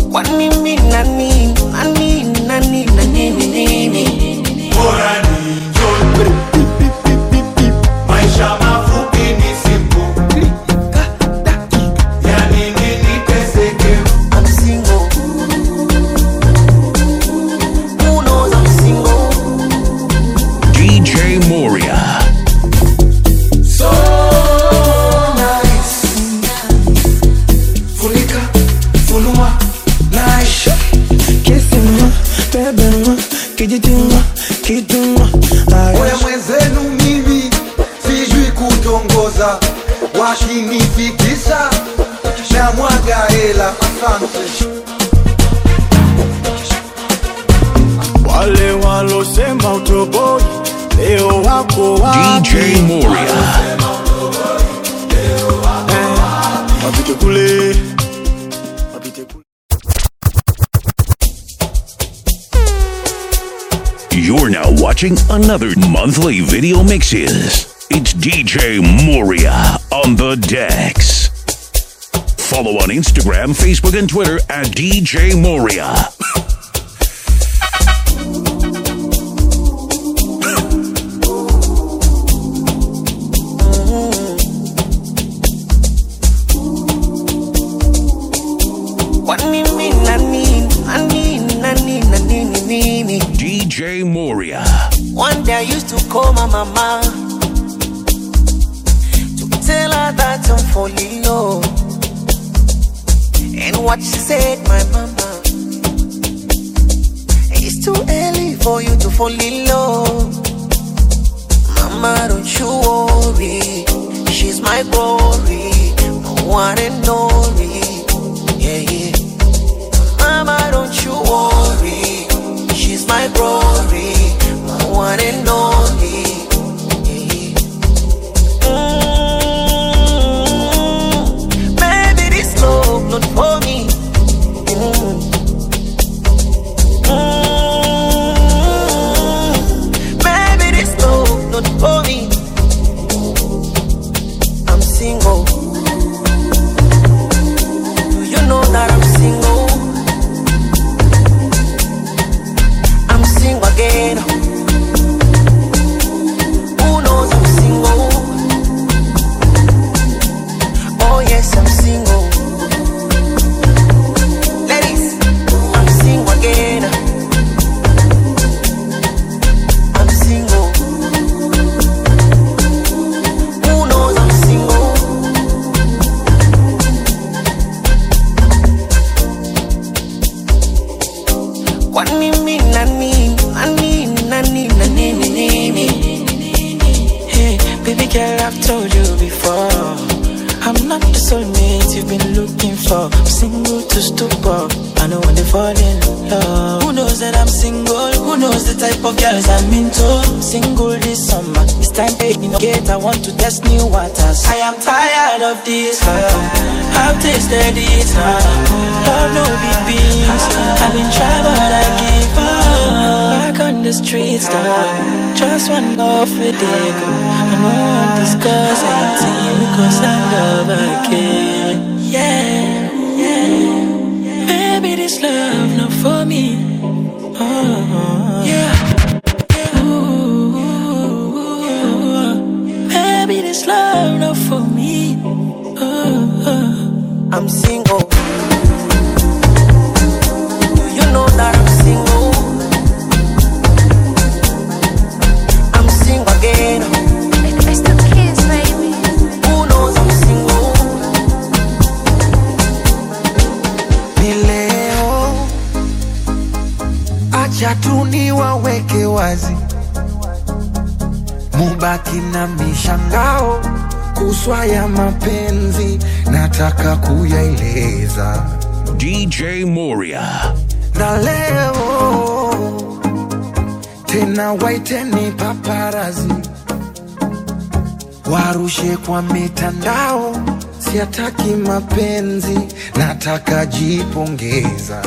Kwani mimi nani nani nani nani nini? bora ni njoni. Maisha mafupi ni siku, yani nini teseke? I'm single. Who knows I'm single? DJ Moria. So nice. Funika, funua, nice. Kissing bebema, kijitima, kituma Oya mwenzenu mimi sijui kutongoza, washinifikisha na mwaga hela. Asante. wale walosema utoboi leo wako wapi? DJ Moria. Wapite kule, wapite kule. You're now watching another monthly video mixes. It's DJ Moria on the decks. Follow on Instagram, Facebook, and Twitter at DJ Moria. Kwani mimi nani nani nani nani nini? DJ Moria. One day I used to call my mama to tell her that I'm falling low. And what she said, my mama, it's too early for you to fall in love. Mama, don't you worry, she's my glory, my one and only. Yeah, yeah. Mama, don't you worry, she's my glory, my one and only. Mm, Baby, this love not for me. Mm. Mm, Baby, this love not for me. I'm single. Do you know that I'm single? I'm single again. Who knows I'm single? Oh yes, I'm single. Ladies, I'm single again. I'm single. Who knows I'm single? Kwani mimi nani nani nani nani nini? Hey, baby girl, I've told you before. I'm not the soulmate you've been looking for. I'm single to stupor. I know when they fall in love. Who knows that I'm single? Who knows the type of girls I'm into? Single this summer. It's time to gate. I want to test new waters. I am tired of this love. I've tasted it now. Love no big beans. I've been trying, but I give up. Back on the streets now. Just one off with it. I don't want to discuss anything because I love again. Yeah, yeah. Baby, this love not for me. Oh, yeah. Ooh, baby, this love not for me. Oh, I'm single. Do you know that I'm single? I'm single again. It's the kids, baby. Who knows I'm single? ni leo, acha tu niwaweke wazi, mubaki na mishangao kuswa ya mapenzi, nataka kuyaeleza DJ Moria. na leo tena, waiteni paparazi warushe kwa mitandao, siataki mapenzi, nataka jipongeza.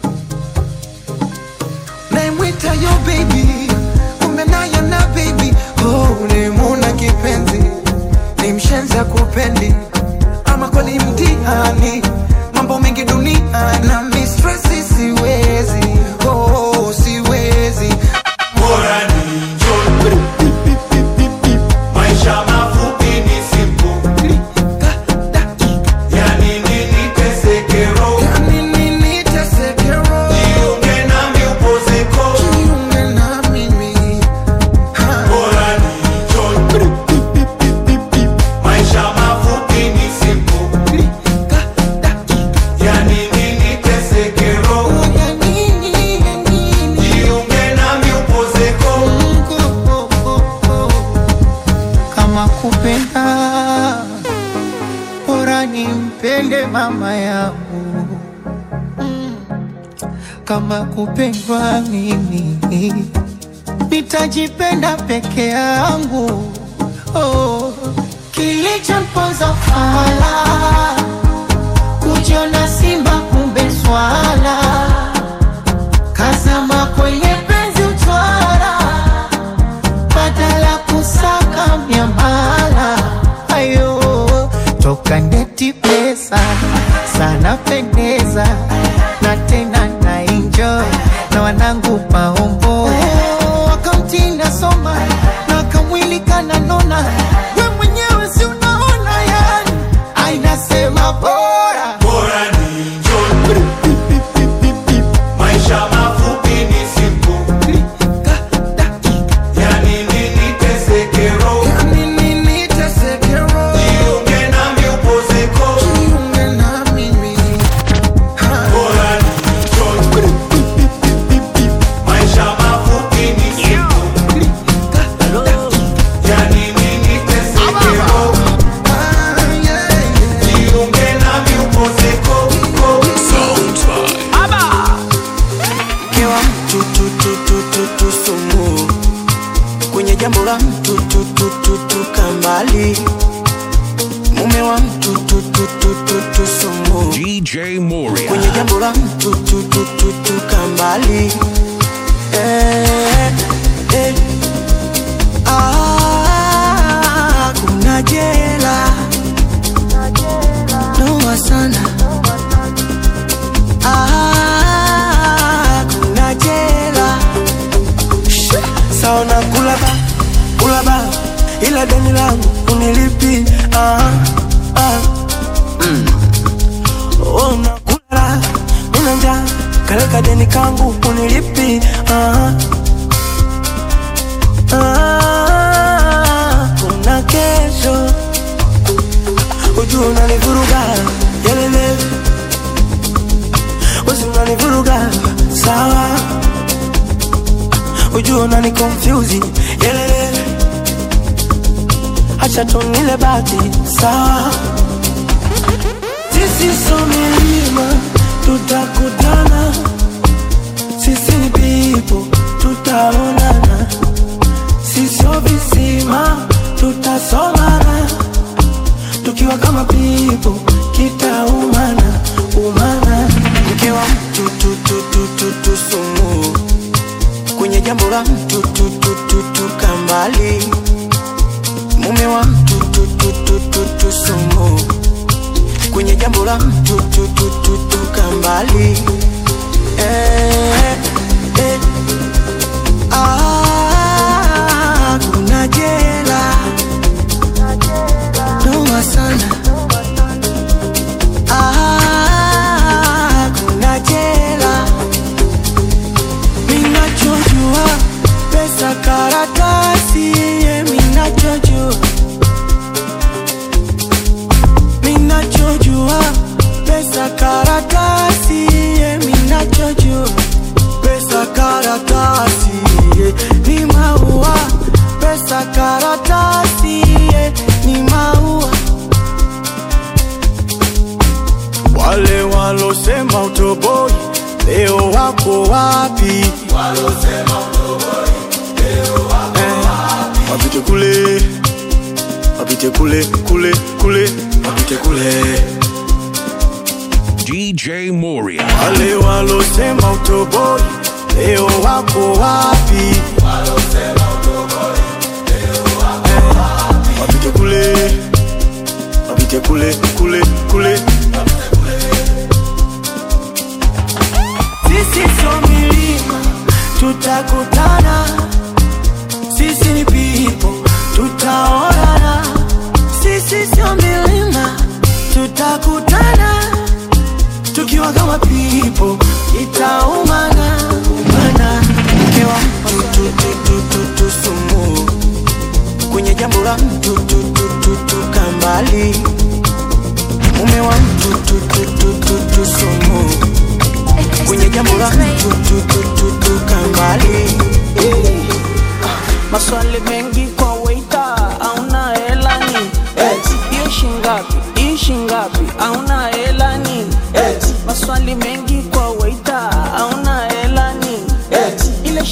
Naimwita yo baby, kumbe naye na baby, oh, nimuna kipenzi, ni mshenza kupendi, ama kweli mtihani, mambo mengi dunia na mistress kama kupendwa mimi nitajipenda peke yangu oh. Kilichomponza fala kujiona simba kumbe swala kazama kwenye penzi utwara badala kusaka miamala ayo toka ndeti pesa sana pendeza na tena na enjoy na wanangu maombo akaunti nasoma na kamwili kananona we mwenyewe si unaona yani ainasema bora bora ni njoni. Maisha mafupi ni siku, yani nini teseke roho. Jiunge nami upozeko, bora ni njoni. Maisha mafupi ni siku, yani nini teseke roho. Jiunge nami upozeko. Kewa mtu tu tu tu tu tu sumu kwenye jambo la mtu tu tu tu tu kambali mume wa mtu tu tu tu tu tu sumu DJ Moria. kwenye jambo la mtu tu tu tu tu kambali eh, eh. Ah, kuna jela noma sana Ah, kuna jela saona kulaba kulaba ila deni langu unilipi ah, ah. Ona kulala una njaa kaleka deni kangu unilipi ah, ah. kuna kesho ujua unanivuruga yelele wezi unanivuruga sawa ujua unani confuse yelele acha tunile bati sawa sisi so milima tutakutana sisi ni pipo tutaonana sisio visima tutasomana tukiwa kama pipo kitaumana umana mke wa mtu tu tu tu tu tu sumu kwenye jambo la mtu tu tu tu tu kambali mume wa mtu tu tu tu tu tu sumu kwenye jambo la mtu tu tu tu tu kambali eh, eh. Ah, kuna jela noma sana Ah, kuna jela minachojua pesa karatasi ye minachojua minachojua pesa karatasi ye minachojua pesa karatasi ye ni maua pesa karatasi ye ni maua Wale walosema utoboi leo wako wapi? Eh, Wapite kule, wapite kule kule kule, wapite kule. DJ Moria. Wale walosema utoboi leo wako wapi? Eh, Wapite kule, wapite kule kule kule. sisi so milima tutakutana sisi ni pipo tutaonana sisi sio milima tutakutana tukiwa kama pipo itaumana umana mkewa mtu tu tu tu tu tu sumu kwenye jambo la mtu tu tu tu tu kambali mume wa mtu tu tu tu tu tu sumu kwenye jambo la mtu tu tu tu tu kambali maswali mengi kwa waita auna hela ni hiyo shingapi hii shingapi auna hela ni maswali mengi kwa waita auna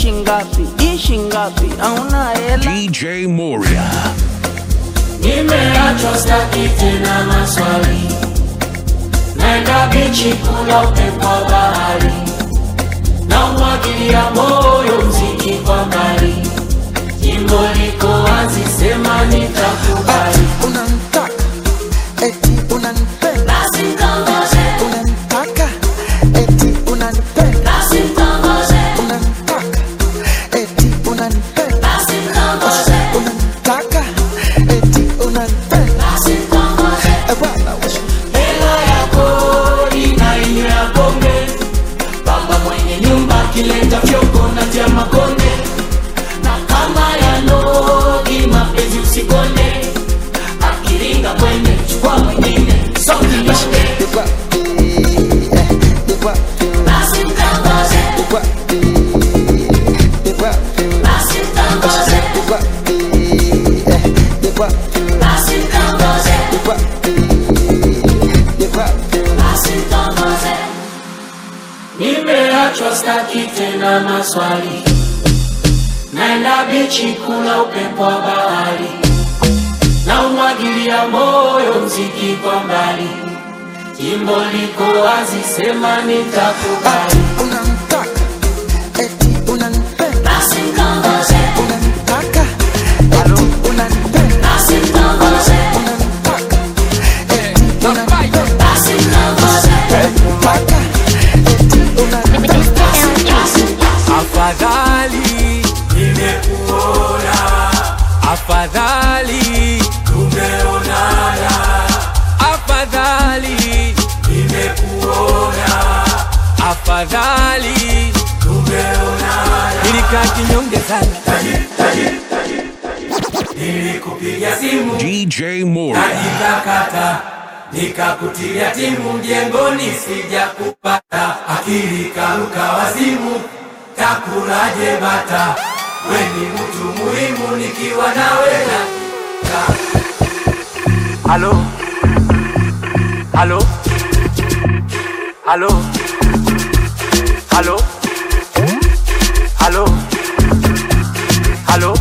ishi ngapi ishi ngapi auna hela DJ Moria. Nimeachwa staki tena maswali, naenda bichi kula upepo wa bahari, na umwagilia moyo mziki kwa mbali, jimbo liko wazi, sema nitakubali. unanitaka eti unanipenda Basi mtongoze, unanitaka eti unanipenda basi mtongoze, unanitaka eti unanipenda basi mtongoze, unanitaka eti unanipenda basi mtongoze. Eh, bwana wewe. hela ya kodi na inyo ya bonge baba mwenye nyumba akileta fyoko na tia makonde na kama ya nodi mapenzi usikonde akiringa kwende chukua mwingine songinyonge Yuko wapi? Eh, yuko wapi? basi mtangoze Yuko wapi? Yuko wapi? basi mtangoze Yuko wapi? Eh, yuko wapi? basi mtangoze Yuko wapi? Yuko wapi? basi mtangoze nimeachwa staki tena maswali naenda bichi kula upepo wa bahari na umwagilia moyo mziki kwa mbali jimbo liko wazi sema nitakubali Unanitaka eti unanipenda basi mtongoze unanitaka eti unanipenda basi mtongoze unanitaka eti unanipenda basi mtongoze unanitaka eti unanipenda Afadhali nimekuona, afadhali tumeonana, afadhali nimekuona, afadhali tumeonana. Nilikaa kinyonge sana, nilikupigia simu DJ Moria. nikakata nikakutilia timu mjengoni sija kupata akili karuka wazimu takulaje bata weni mtu muhimu nikiwa nawe na halo halo halo halo halo halo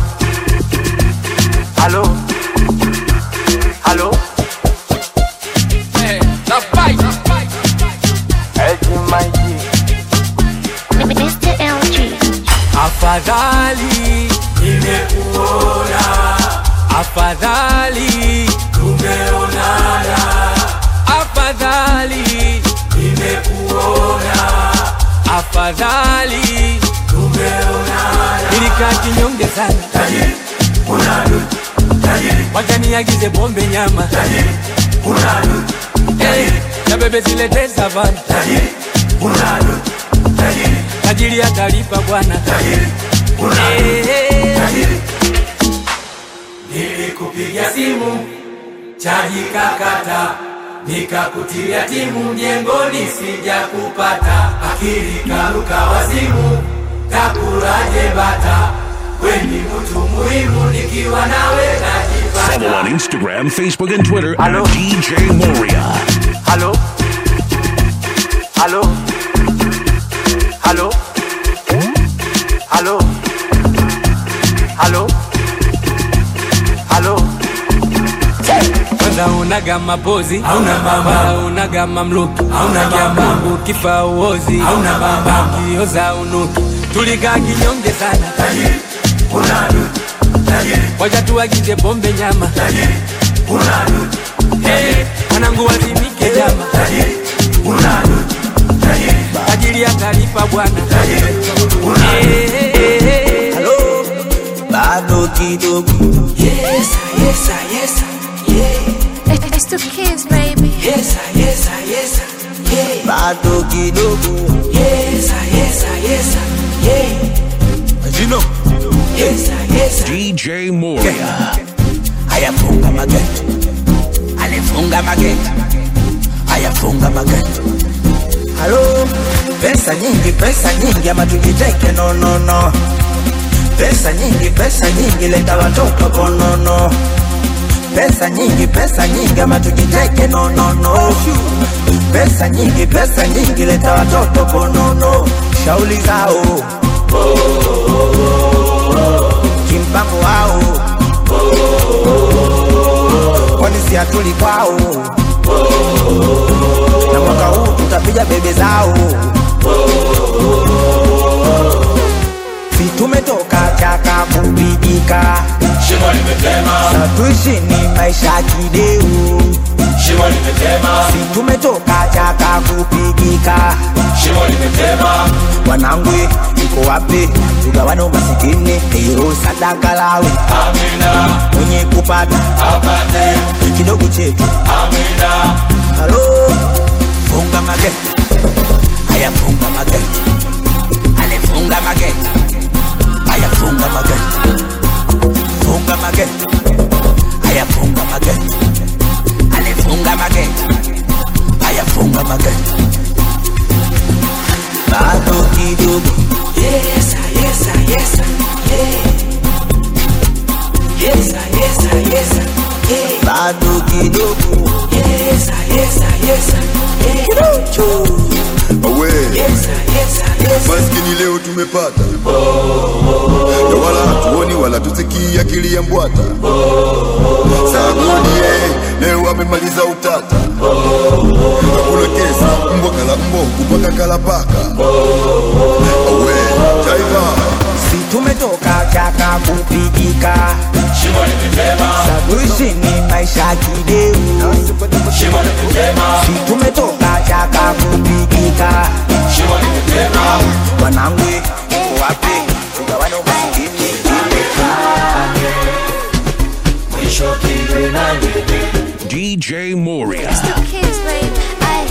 halo halo Eh, the fight. Mr. LG. Afadhali nimekuona, afadhali tumeonana, afadhali nimekuona, afadhali tumeonana. Nilikaa kinyonge sana, tajiri unadu, tajiri wacha niagize bombe nyama, tajiri unadu, tajiri na bebe zilete savana, tajiri unadu, tajiri tajiri atalipa bwana, tajiri unadu, tajiri Nilikupigia simu chaji kakata, nikakutilia timu mjengoni, sija kupata akili karuka wazimu, takulaje bata weni mtu muhimu, nikiwa nawe Follow on najipata. Instagram, Facebook, and Twitter Hello. at DJ Moria. Halo, halo, halo, halo, halo, halo. Kwanza unaga mapozi hauna baba, unaga mamluki hauna baba, ukifa uozi hauna baba, ukioza unuki. Tulikaa kinyonge sana, tajiri unadu, tajiri wacha tuagize pombe nyama, tajiri unadu, hey, mwanangu wazimike jama, tajiri unadu, tajiri tajiri atalipa bwana, tajiri unadu, hey, hey, hey. bado kidogo Yes, yes, yes, yeah. It's two kids, baby. Yes, yes, yes, yeah. bado kidogo Yes, yes, yes, yeah. you know Yes, yes, DJ Moria. ayafunga mageti alifunga mageti ayafunga mageti halo pesa nyingi pesa nyingi ama tujiteke no no no pesa nyingi pesa nyingi leta watoto konono pesa nyingi pesa nyingi ama tujiteke no no no pesa nyingi pesa nyingi leta watoto konono shauli zao pia tuli kwao na mwaka huu tutapiga bebe zao si tumetoka chaka kupigika Shimo limetema, sa tuishi ni maisha kideu shimo limetema, si tumetoka chaka kupigika shimo limetema, wanangwe iko wapi tugawane umasikini hilo sadaka lawe amina, mwenye kupata apate, kidogo chetu amina, halo funga mageti haya funga mageti alifunga mageti haya funga mageti funga mageti haya funga mageti alifunga mageti haya funga mageti bado kidogo Yes, ah, yes, ah, yes, ah, yeah. Yes, ah, yes, ah, yes, ah, yeah. bado kidogo Yes, ah, yes, ah, yes, ah, yeah. awe Yes, ah, yes, ah, yes, ah. maskini leo tumepata na wala hatuoni wala tusikii akili ya mbwata sagodie leo amemaliza utata hakuna kesi mbwa kala mbwa kupaka kala paka awe taifa si tumetoka chaka kupigika shimo limetema, saduishi ni maisha kideu shimo limetema, si tumetoka chaka kupigika shimo limetema, wanangwe iko wapi tugawane umasikini mwisho kiwe nani, DJ Moria. Still kids, baby. Ay,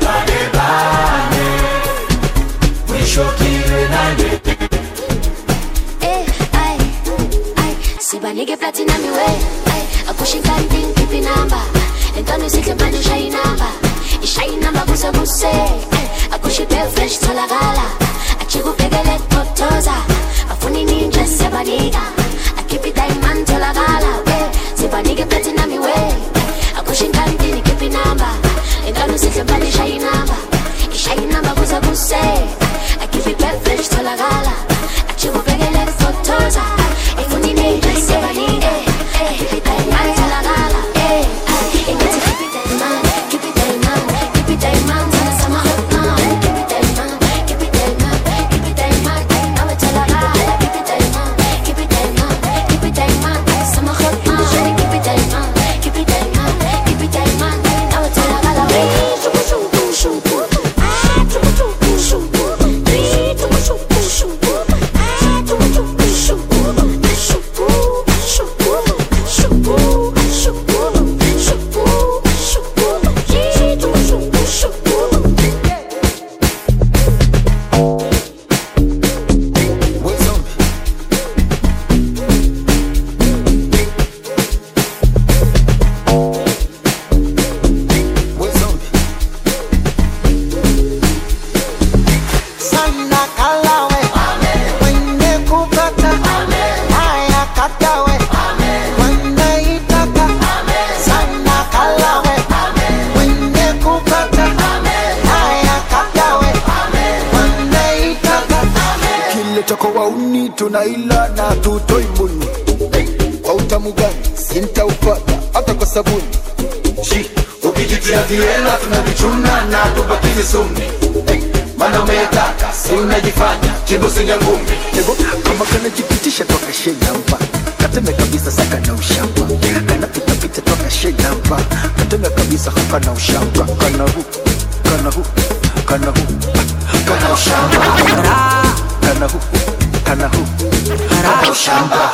mwisho kiwe nani, eh, ay, ay. Sibanike platinum iwe ay akushinkanting pipi namba entwana isihle manje ushaye inamba ishaye inamba kuse kuse ay akushipe fresh tholakala achikubhekele totoza afuni ninje sebanika akhiphi diamond tholakala we sibanike platinum iwe akushinkanting pipi namba entwana isihle manje ushaye inamba ishaye inamba kuse kuse akhiphi fresh tholakala achikubhekele totoza ifuni ninje sebanika akhiphi diamond tholakala eh ay ingathi keep it diamond keep it diamond keep it diamond sana sama hot now keep it diamond keep it diamond keep it diamond nawe tholakala keep it diamond keep it diamond keep it diamond sama hot now keep it diamond keep it diamond keep it diamond nawe tholakala shuku shuku shuku ah shuku shuku shuku three shuku shuku shuku ah shuku shuku shuku shuku shuku shuku shuku shuku shuku yeah shuku shuku shuku sana kalawe mwenye kupata haya katawe wanaitaka sana kalawe mwenye kupata haya katawe wanaitaka kile chako wauni tunaila na tutoi mbuni kwa utamu gani sintaupata hata kwa sabuni Shi, ukijitia viela tunavichuna na tubakizi sumni, mana umetaka si unajifanya chibusi ya ngumi, Ego, kama kanajipitisha toka shenamba kateme kabisa saka na ushamba kanapitapita toka shenamba kateme kabisa haka na ushamba kana hu kana hu kana hu kana ushamba kana hu kana hu kana ushamba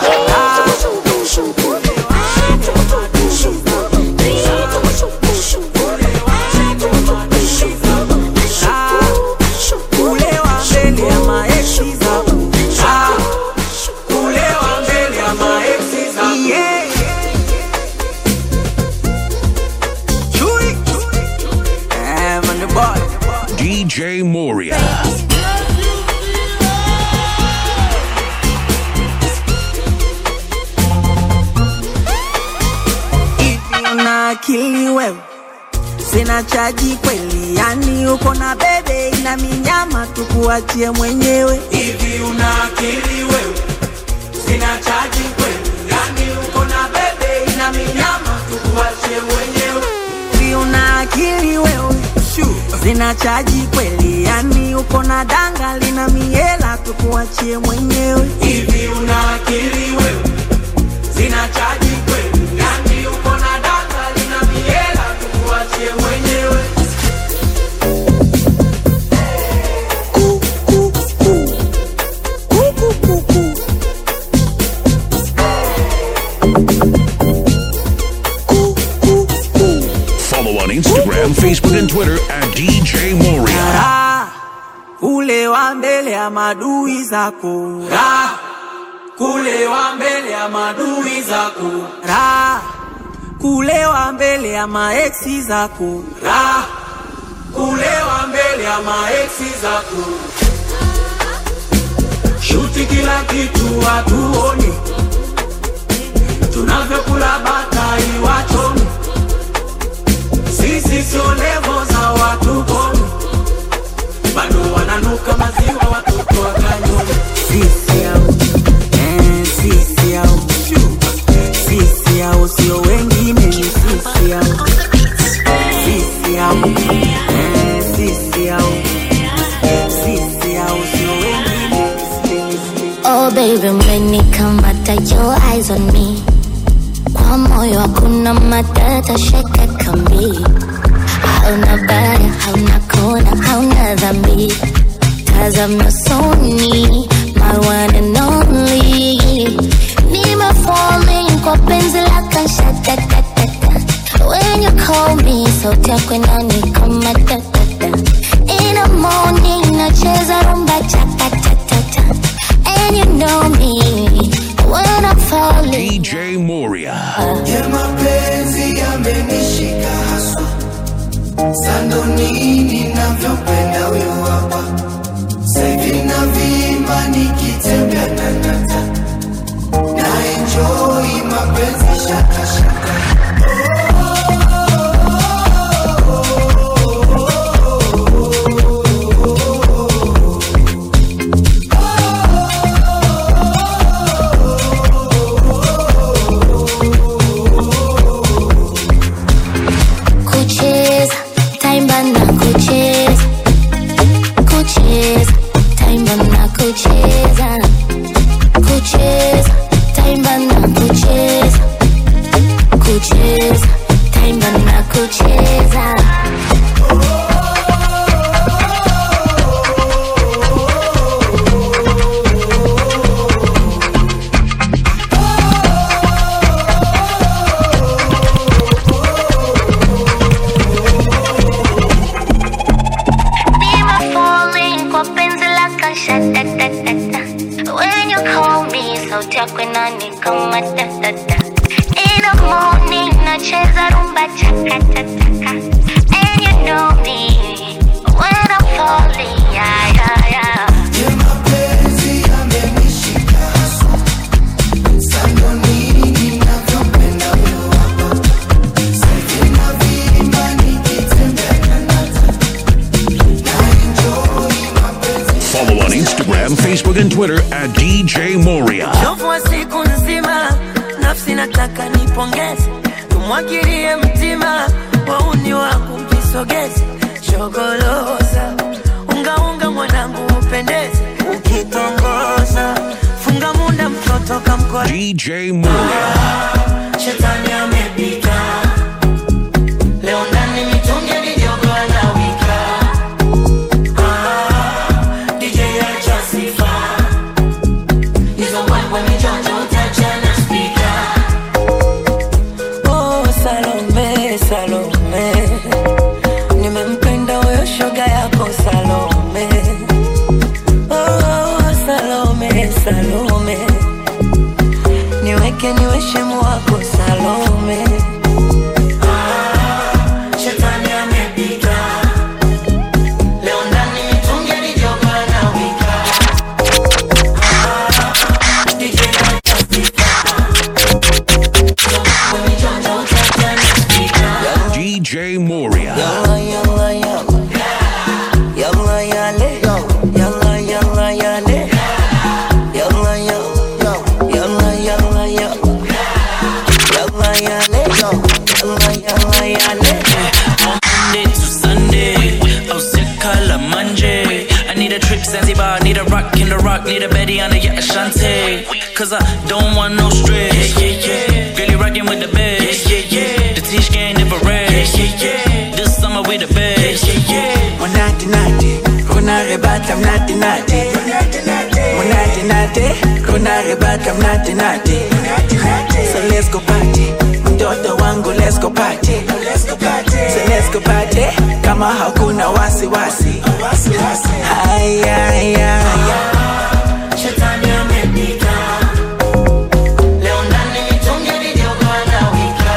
Kulewa mbele ya maeksi zangu. Ah, kulewa mbele ya maeksi zangu. Yeah. Chui. Eh, man, the boy. DJ Moria. Hivi una akili wewe? Sina chaji kweli, yani uko na bebe ina minyama, tukuachie mwenyewe. Hivi una akili wewe? Sina chaji kweli, yani uko na bebe ina minyama, tukuachie tuachie mwenyewe Si una akili wewe zina chaji kweli yani uko na danga lina miela tukuachie mwenyewe hivi una akili wewe zina chaji kweli yani uko na data lina miela tukuachie mwenyewe Follow on Instagram, Facebook, and Twitter at DJ Moria. Raha, ule wa mbele ya madui zako Raha, kulewa mbele ya madui zako Raha, kulewa mbele ya maeksi zako Raha, kulewa mbele ya maeksi zako shuti kila kitu hatuoni tunavyokula batai wachoni sisi sio levo za watu koni bado wananuka maziwa watoto wa kanyoni sisi au eh, sisi au sisi au sio wengine ni sisi au sisi au eh, sisi au sisi au sio wengine ni sisi Oh baby, umenikamata your eyes on me. Kwa moyo hakuna matata, shaka kambi. Hauna baya, hauna kona, hauna dhambi. Tazama soni, my one and only. Nime falling kwa penzi lako shatatatata. When you call me, sauti yako inanikama tatata. In the morning, nacheza rumba chakatatata. And you know me when I'm falling. DJ Moria. ya mapenzi yamenishika haswa sando nini navyopenda huyo hapa saivi na vimba nikitembea na nata na enjoi mapenzi shakashaka Kucheza, taimba na kucheza. Kucheza, taimba na kucheza. Kucheza, taimba na kucheza. Kucheza, taimba na kucheza. Nime falling kwa penzi lako shatatatata. When you call me, sauti yako inanikama tatata. In the morning, nacheza rumba chakatataka. And you know me when I'm falling, yeah, yeah, yeah. ya mapenzi yamenishika haswa sando nini navyopenda huyo hapa saivi na vimba nikitembea na nata na enjoi mapenzi Follow on Instagram, Facebook, and Twitter at DJ Moria. Uchovu wa siku nzima, nafsi nataka nipongeze, tumwagilie mtima, wauni wangu mjisogeze, shogoloza ungaunga mwanangu upendeze, ukitongoza funga munda mtoto kamkwa DJ Moria. shetani amepita leo ndani mitungi mijogo anawika Ah, DJ acha sifa hizo mbwembwe mijonjo utachana spika Oh, Salome, Salome, nimempenda huyo shoga yako Salome. Oh, Salome, Salome, niweke niwe shemu wako Salome. Ah, shetani amepita leo ndani mitungi mijogo anawika Ah, DJ acha sifa hizo mbwembwe mijonjo utachana spika DJ Moria. Yalla, yalla, yalla. Yalla, yale. Yalla, yalla, yale. Yalla, yalla. Yalla, yalla, yalla. trip Zanzibar, need a rock in the rock, need a Betty on the yacht Ashante. Cause I don't want no stress. Yeah, yeah, yeah. Girl, you rockin' with the best. Yeah, yeah, yeah. The Tish gang never rest. Yeah, yeah, yeah. This summer we the best. Yeah, yeah, yeah. Monate nate, kuna rebata mnate nate. Monate nate, kuna rebata mnate nate. So let's go party, mtoto wangu let's go party. So let's go party, kama hakuna wasi wasi. Haya, haya, haya. Shetani amepita. Leo ndani mitungi midogo anawika.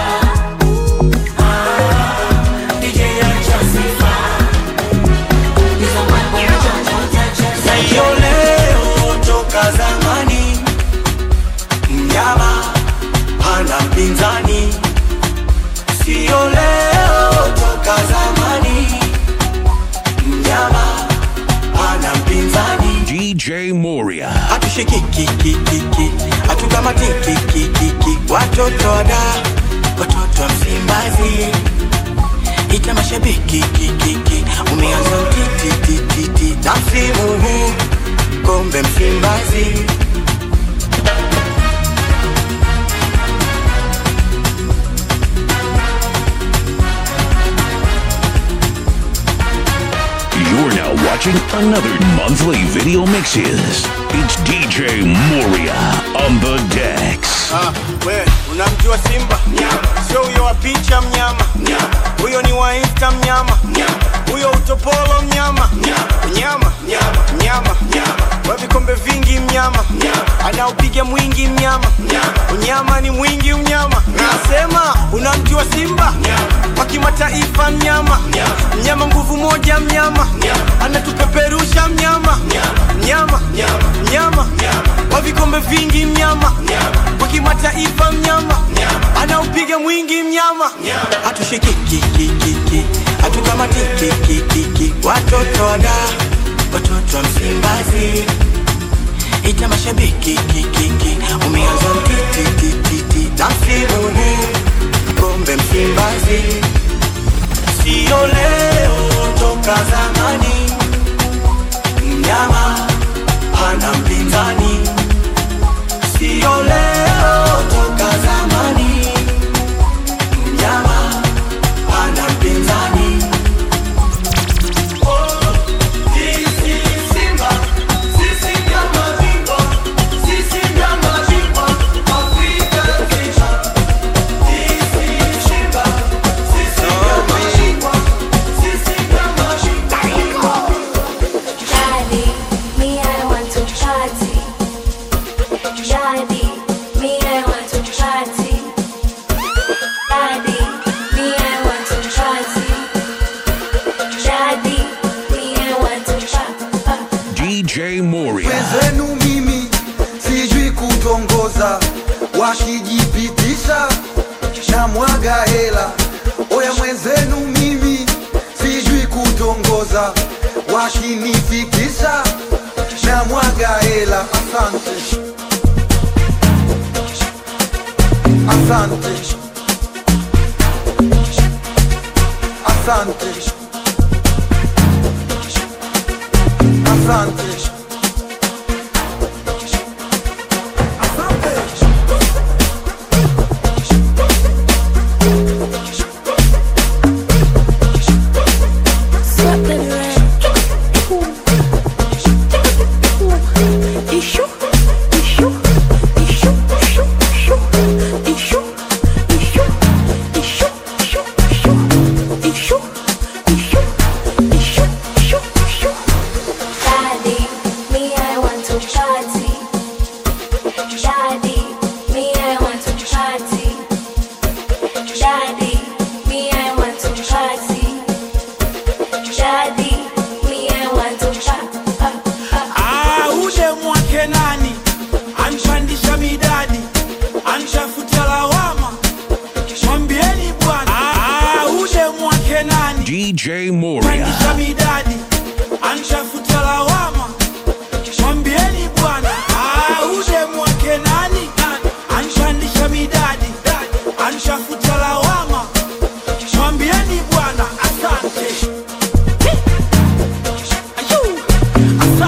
Ah, DJ acha sifa. Hizo mambo chochote cheza. Sio leo toka zamani, mnyama hana mpinzani. Sio leo toka zamani, mnyama hana mpinzani. DJ Moria. Hatushikikikikiki, hatukamatikikikiki, watoto wada, watoto wa Msimbazi ita mashabiki kikiki, umeanza utitititi na msimu huu kombe Msimbazi. You're now watching another monthly video mixes. It's DJ Moria on the decks. Ah, we unamjua Simba? Sio huyo wa picha mnyama, huyo ni wa Insta mnyama, huyo utopolo mnyama, mnyama, mnyama, wa vikombe vingi mnyama, anaopiga mwingi mnyama, unyama ni mwingi mnyama. Nasema unamjua Simba? Wa kimataifa mnyama, mnyama nguvu moja mnyama, anatupeperusha mnyama, mnyama, mnyama, wa vikombe vingi mnyama, wa kimataifa mnyama, anaupiga mwingi mnyama. Hatushikikikikiki, hatukamatikikikiki, watoto wada, watoto wa Msimbazi ita mashabiki kikiki, umeanza mtitititi na msimu huu kombe Msimbazi. Sio leo toka zamani, mnyama hana mpinzani. Sio leo toka zamani, mnyama hana mpinzani. Daddy, me I want to party. Daddy, me I want to party. Daddy, me I want to party. Daddy, me I want to party. DJ Moria. wenzenu mimi sijui kutongoza, wakijipitisha na mwaga hela. Oya mwenzenu mimi sijui kutongoza, wakinifikisha na mwaga hela. Asante, asante, asante, asante. Daddy, me I want to party. Daddy, me I want to party. Daddy, me I want to party. Daddy, me I want to party. Ah, ule mwake nani anpandisha midadi anshafuta lawama mwambieni bwana ah, ule mwake nani DJ Moria. pandisha midadi anshafuta lawama mwambieni bwana ah, ule mwake nani anpandisha midadi anshafuta lawama mwambieni bwana asante Ayu,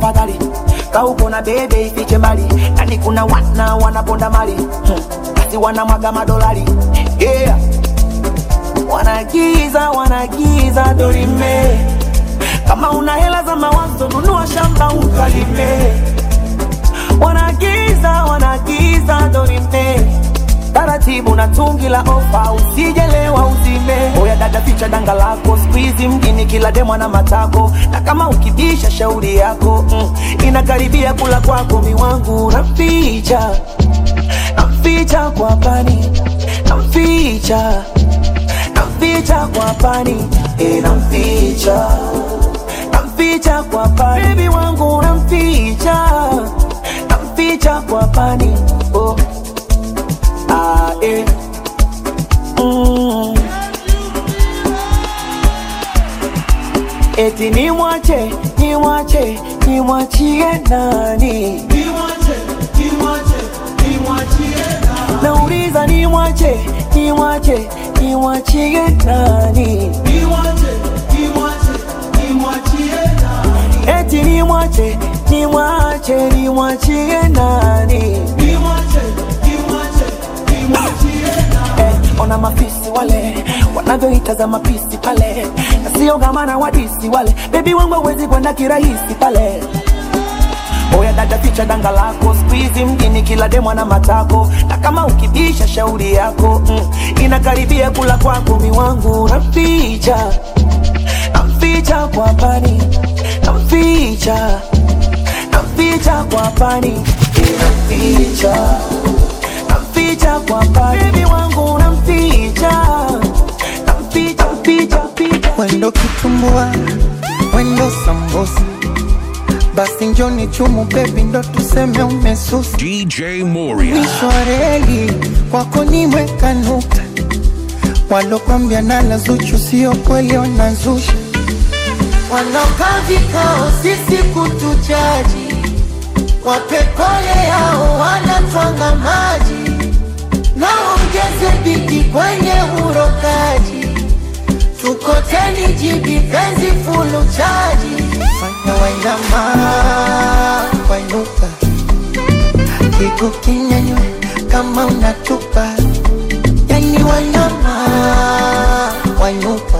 tafadhali kauko na bebe ifiche mbali nani kuna wana wanaponda mali hmm. basi wanamwaga madolari yeah. wanagiza wanagiza dorime kama una hela za mawazo nunua shamba ukalime wanagiza wanagiza dorime taratibu na tungi la ofa usijelewa uzime oya dada ficha danga lako skuizi mjini kila demwa na matako na kama ukibisha shauri yako mm, inakaribia kula kwako miwangu namficha namficha kwa pani namficha namficha kwa pani e, namficha namficha kwa pani bebi wangu namficha namficha kwa pani oh. ah, eh. mm. eti nimwache nimwache nimwachie nani nauliza nimwache nimwache nimwachie nani eti nimwache nimwache nimwachie nani Eh, ona mafisi wale wanavyoitazama pisi pale na sio gamana wadisi wale bebi wangu hawezi kwenda kirahisi pale oya dada ficha danga lako skuizi mjini kila demwa na matako na kama ukibisha shauri yako mm, inakaribia kula kwako miwangu namficha namficha kwa pani namficha namficha kwa pani namficha namficha kwa pani bebi wangu namficha namficha namficha namficha wendo kitumbua wendo sambusa basi njoni chumu bebi ndo tuseme umesusa DJ Moria. mwisho wa reli kwako nimeweka nukta walokwambia nala zuchu sio kweli wanazusha wanaokaa vikao sisi kutujaji wapepole yao wanatwanga maji naongeze bidi kwenye urokaji tukoteni jibi penzi fulu chaji fanya wainama wainuka kigu kinyanywe kama unatupa yani wanyama wainuka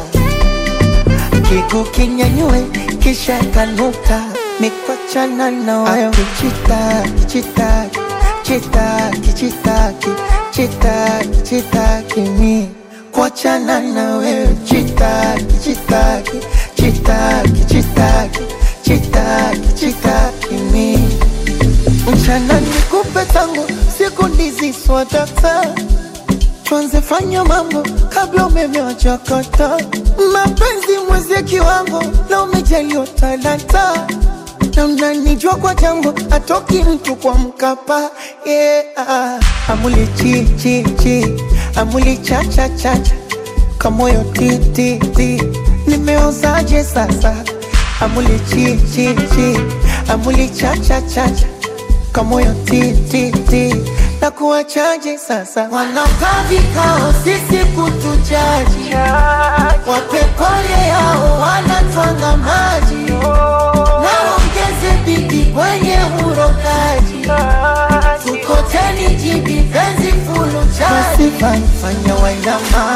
kigu kinyanywe kisha kanuka mikwachana na wayo kichitaki chitaki chitaki chitaki chitaki chitaki mi kuachana na wewe chitaki chitaki chitaki chitaki chitaki chitaki mi mchana nikupe tangu siku ndizi swadata tuanze fanya mambo kabla umeme wachakata mapenzi mwezi kiwango na umejaliwa talanta na mnanijua kwa jambo atoki mtu kwa mkapa yeah. amuli chi chi chi amuli cha cha cha cha kamoyo ti ti ti nimeozaje sasa amuli chi chi chi amuli cha cha cha cha kamoyo ti ti ti na kuwachaje sasa wanaokaa vikao sisi kutujaji wapepole yao wanatwanga maji naongeze bidi kwenye urokaji tukoteni jibi penzi fulu chaji fanya wainama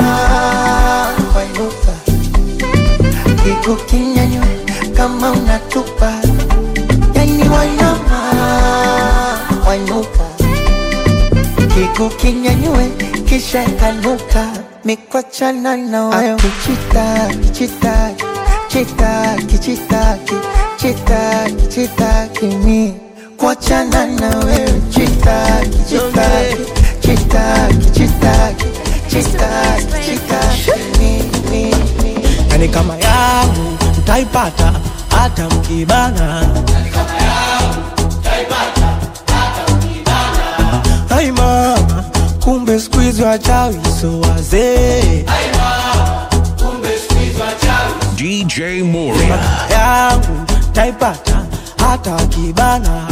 wainuka kigu kinyanywe kama unatupa yani wainama wainuka kigu kinyanywe kisha kanuka mikwachana na wayo kichitaki chitaki chitaki chitaki chitaki chitaki mi kuachana na wewe chitaki chitaki chitaki chitaki chitaki chitaki mi mi mi yani kama yangu mtaipata hata mkibana ai mama kumbe skuizi wachawi so wazee DJ Moria. yangu taipata hata wakibana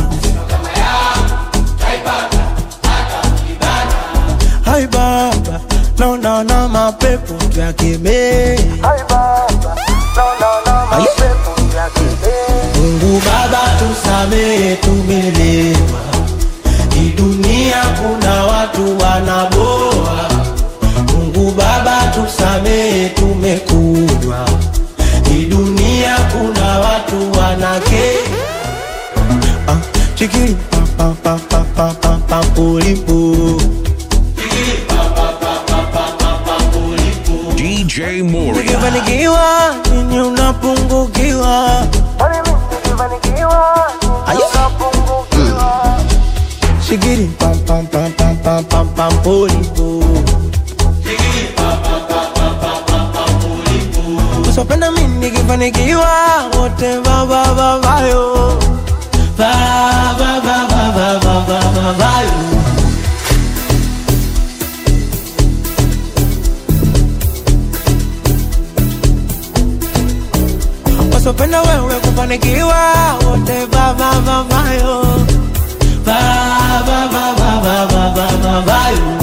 hai baba naonaona mapepo tuyakemee mungu baba tusa tusamehe, tumelewa. Hii dunia kuna watu wanaboa. Mungu Baba tusamehe, tumekunywa. Hii dunia kuna watu wanake ah, chikiri pa pa pa pa pa pa pa pulipu DJ Moria. Nikifanikiwa nini unapungukiwa? Ayo. Shigiri pam pam pam pam pam pam pam pulipu Usipenda mimi nikifanikiwa wote baba baba yo baba baba baba baba yo wasopenda wewe kufanikiwa wote baba baba yo baba baba baba baba baba yo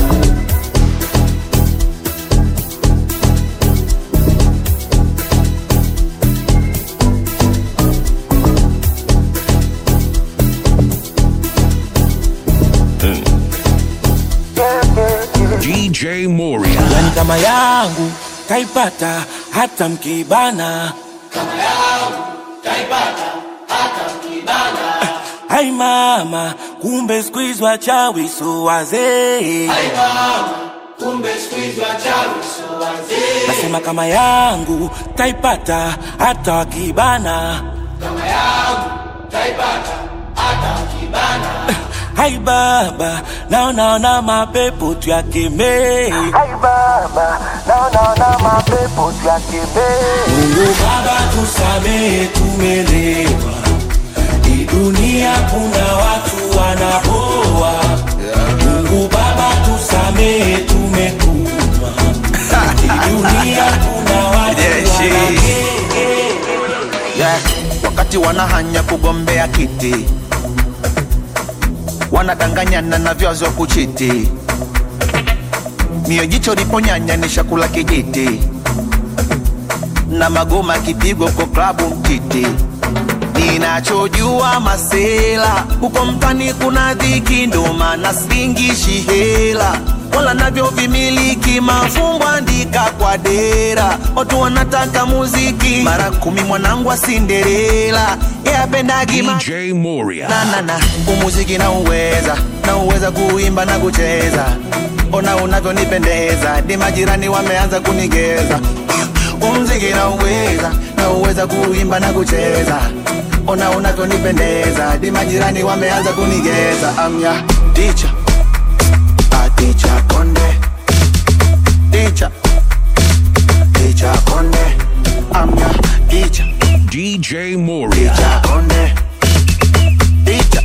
DJ Moria. yani kama yangu kaipata hata mkibana Hai mama, kumbe squeeze wachawi so wazee. Nasema kama yangu taipata hata wakibana. Hai baba, naonaona mapepo tuyakemee. Hai baba, naonaona mapepo tuyakemee. Mungu Baba tusamehe, tumelewa. Hii dunia kuna watu wanaboa. Mungu Baba tusamehe, tumekunywa. Hii dunia kuna watu wanake yeah. wakati wanahanya kugombea kiti wanadanganyana na vyazo kuchiti mio jicho liponyanya ni shakula kijiti na magoma kipigwa kwa klabu mtiti ninachojua masela huko mtani kuna dhiki ndo maana singishi hela wala navyo vimiliki mafumbo andika kwa dera watu wanataka muziki mara kumi mwanangu wa sinderela yapendagi DJ Moria. nanana umuziki na uweza na uweza kuimba na kucheza ona unavyonipendeza di majirani wameanza kunigeza umziki na uweza na uweza kuimba na kucheza ona unavyonipendeza di majirani wameanza kunigeza amya ticha aticha konde ticha ticha konde amya ticha DJ Moria. ticha konde ticha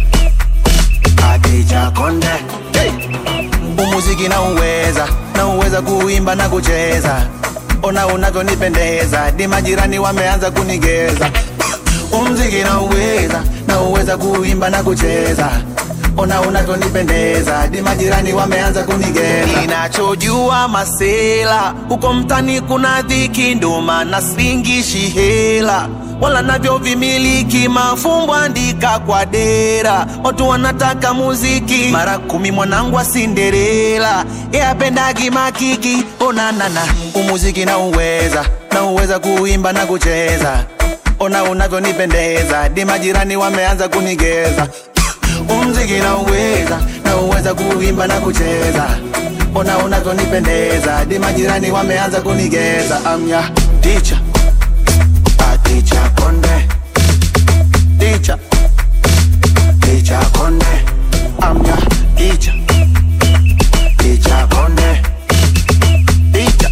aticha konde hey. umuziki na uweza na uweza kuimba na kucheza ona unavyonipendeza di majirani wameanza kunigeza umziki na uweza na uweza kuimba na kucheza ona unavyonipendeza di majirani wameanza kunigeza ninachojua masela huko mtani kuna dhiki ndo maana singishi hela wala navyo vimiliki mafumbo andika kwa dera watu wanataka muziki mara kumi mwanangu wa sinderela yapendagi makiki onanana umuziki na uweza na uweza kuimba na kucheza ona unavyonipendeza di majirani wameanza kunigeza umziki na uweza na uweza kuimba na kucheza ona unavyonipendeza di majirani wameanza kunigeza amya ticha aticha konde ticha ticha konde amya ticha ticha konde ticha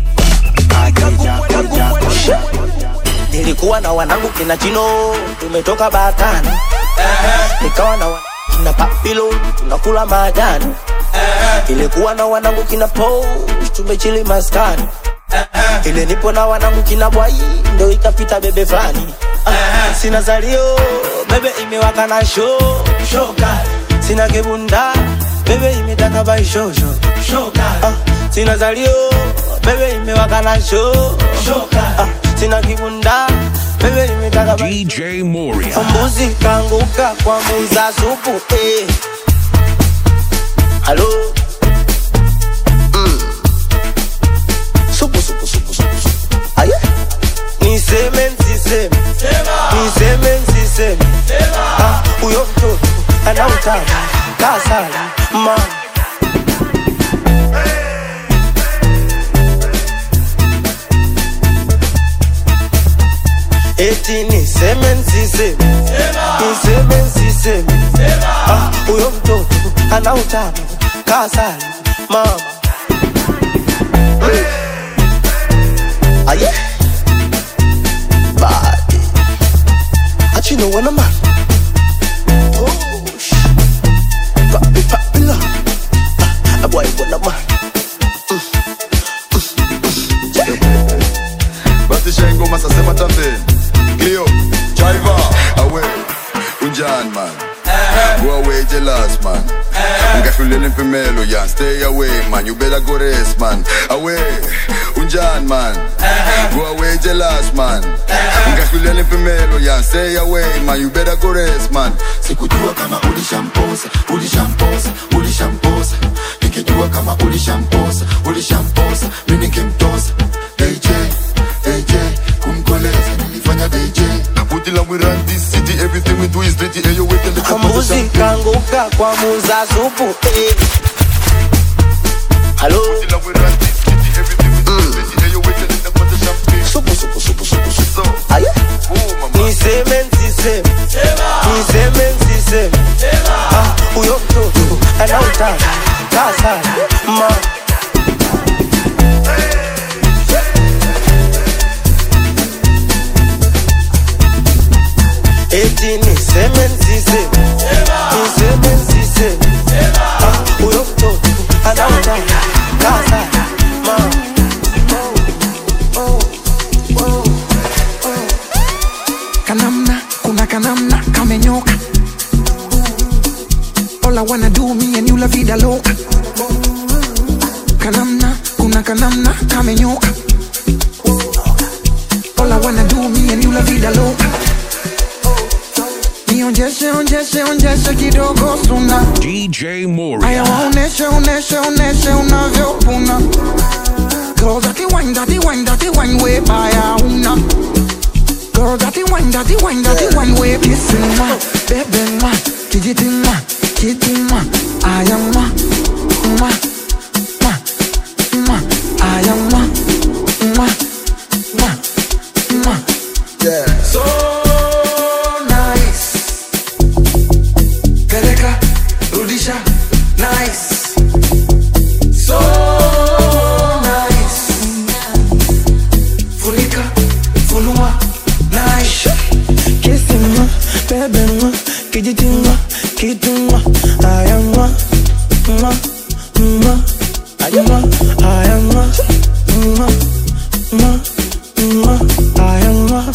aticha ticha konde nilikuwa na wanangu kina chino tumetoka batani nikawa na wa- kina papilo tunakula majani ilikuwa na wanangu kina po tumechili maskani ile nipo na wanangu kina bwai ndo ikapita bebe fulani Ah, sina zalio bebe imewaka na sho shoka sina kibunda bebe imetaka bai shosho shoka ah, sina zalio bebe imewaka na sho shoka ah, sina kibunda bebe nimetaka DJ Moria. mbuzi kanguka kwa muza supu eh. halo mm. supu supu supu supu supu aye niseme nsiseme niseme nsiseme Ah, huyo mtoto anautaka kasala ma eti niseme nsiseme niseme nsiseme Ah, huyo mtoto anautaka kasala mama aye body But you know when I'm out Oh, sh- Papi, papi, la Ah, boy, when I'm out basi shengoma sasema tambeni Cleo, Chiva, awe unjani man go away jealous man ngahlulela impimelo yan stay away man you better go rest man away unjani man go away jealous man ngahlulela impimelo yan stay away man you better go rest man sikujua kama ulishamposa ulishamposa ulishamposa nikijua kama ulishamposa ulishamposa mi nikimtosa dj dj kumkoleza nilifanya dj Put it we run this city, everything we do is dirty. Hey, you wait till the mbuzi kanguka kwa muza supu eh. halo supu supu supu supu supu aye niseme nsiseme niseme nsiseme Ah, huyo mtoto anautaka kasala ma eti niseme nsiseme niseme nsiseme Ah, huyo mtoto anautaka kasala ma kanamna kuna kanamna kamenyoka all I wanna do me and you la vida loca kanamna kuna kanamna kamenyoka all I wanna do me and you la vida loca nionjeshe onjeshe onjeshe kidogo suna DJ aya Moria. waoneshe oneshe oneshe unavyopuna Girl, that wine, that wine, that wine way by una. Girl, that wine, that wine, that wine way kissing ma, baby ma, kijiti ma, kiti ma, I am ma, ma, ma, ma, I am ma, ma, ma, ma. Yeah. So nice. Peleka, rudisha, nice. So nice. Funika, funua, nice. Kissing ma, baby ma, kijiti ma, kiti ma, I am ma, ma, ma, I am ma, I am ma, ma, ma, ma, I am ma.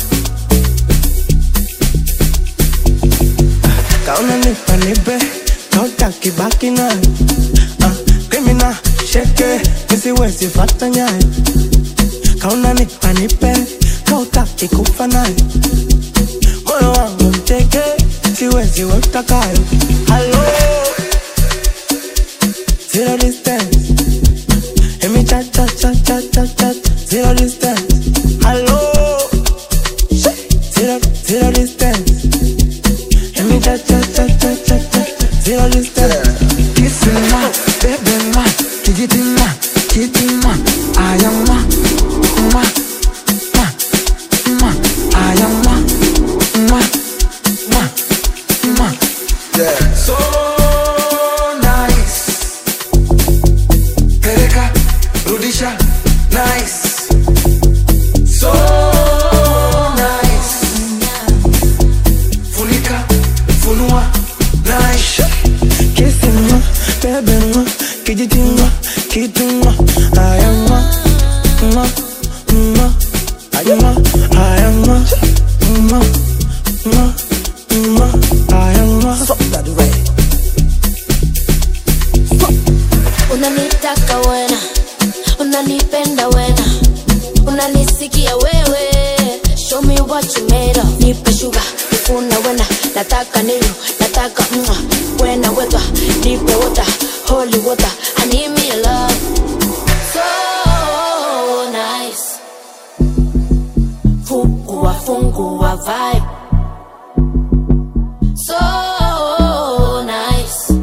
Kauna nipa nipe, kautaki baki nayo. Ah, criminal, sheke, nisiwezi fata nyayo. Kauna nipa nipe, kautaki kufa nayo. Moyo wangu mteke, siwezi we utakayo. Hello, zero distance. Emi cha cha cha cha cha cha, zero distance. Hello, zero zero distance. Emi cha cha cha cha cha cha, zero distance. Kissing ma, baby ma, kijiti ma, kiti ma, I am ma, ma, ma, ma, I am ma, ma, ma, ma. Yeah. So nice. Peleka, rudisha, nice. So nice. Funika, funua, nice. Kissing ma, baby ma, kijiti ma, kiti ma, I am ma, ma, ma, I am ma, I am ma, ma, ma, ma, I am ma. Fuck that right. unanitaka wena unanipenda wena unanisikia wewe what you made of. Nipe sugar, nifuna wena, nataka nilo, nataka mwa, wena weta, nipe water, holy water, I need me a love. So nice. Fungua, fungua vibe. So nice.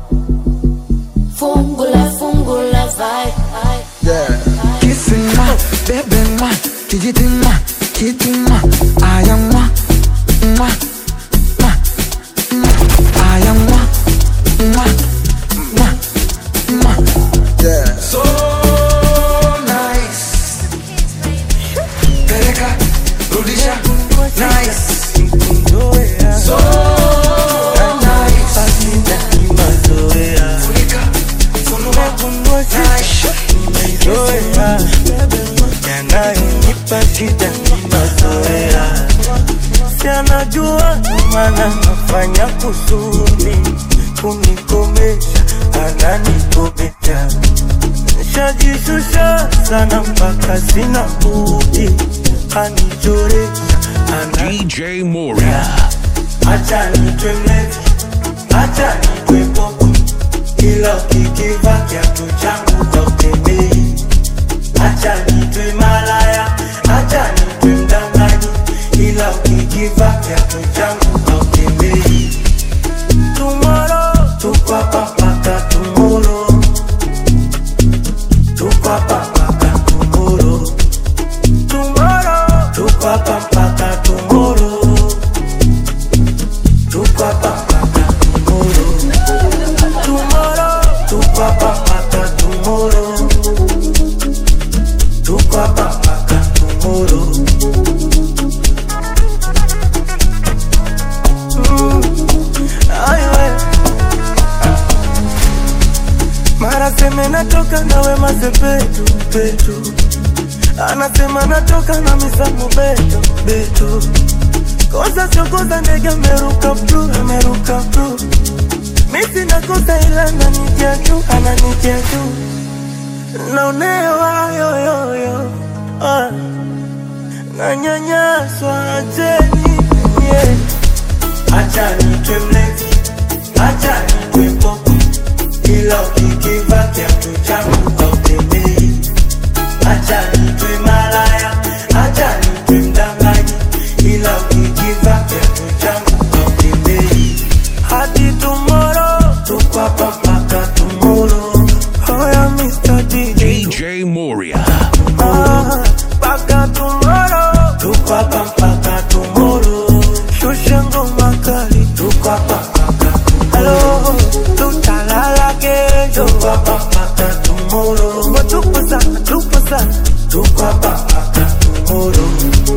Fungula, fungula vibe. Kissing ma, baby ma, kijiti ma, kiti ma, aya ma, ma, ma, ma, aya ma, ma, ma, ma. Yeah. So nice. Peleka, rudisha, nice. So nice. Funika, funua, nice. yanayonipa shida ni mazoea, si anajua maana nafanya kusudi kunikomesha, ananikomesha nishajishusha sana mpaka sina budi, anichoresha DJ Moria. acha nitwe mlevi, acha nitwe popo, ila ukikiva kiatu changu kautembei acha nitwe malaya, acha nitwe mdanganyi, ila ukikiva kiatu changu hautembei. Tomorrow tuko hapa mpaka tomorrow, tuko hapa mpaka tomorrow, tomorrow tuko hapa mpaka tomorrow, tuko hapa mpaka tomorrow, tomorrow tuko hapa mpaka tomorrow tuko hapa mpaka tomorrow. Mm, aiwe. Mara seme natoka nawe masepetu petu, anasema natoka na misamu beto beto, kosa sio kosa, ndege ameruka bru ameruka bru, misi nakosa ila ananitia juu ananitia juu naonewa yoyoyo ah. nanyanyaswa acheni yeah. acha nitwe mlevi acha nitwe popo ila ukikiva kiatu changu hautembei acha nitwe malaya acha nitwe mdanganyi ila ukikiva kiatu changu hautembei hadi tomorrow tuko hapa mpaka tomorrow Oya Mr. DJ DJ Moria. Ah, mpaka tomorrow tuko hapa mpaka tomorrow shusha ngoma kali tuko hapa mpaka tomorrow tutalala kesho tuko hapa mpaka tomorrow Ngo tupo sana tupo sana tuko hapa mpaka tomorrow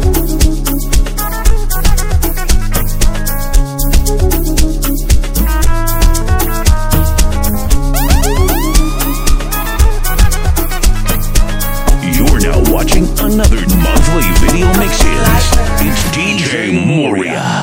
You're now watching another monthly video mixes. It's DJ Moria.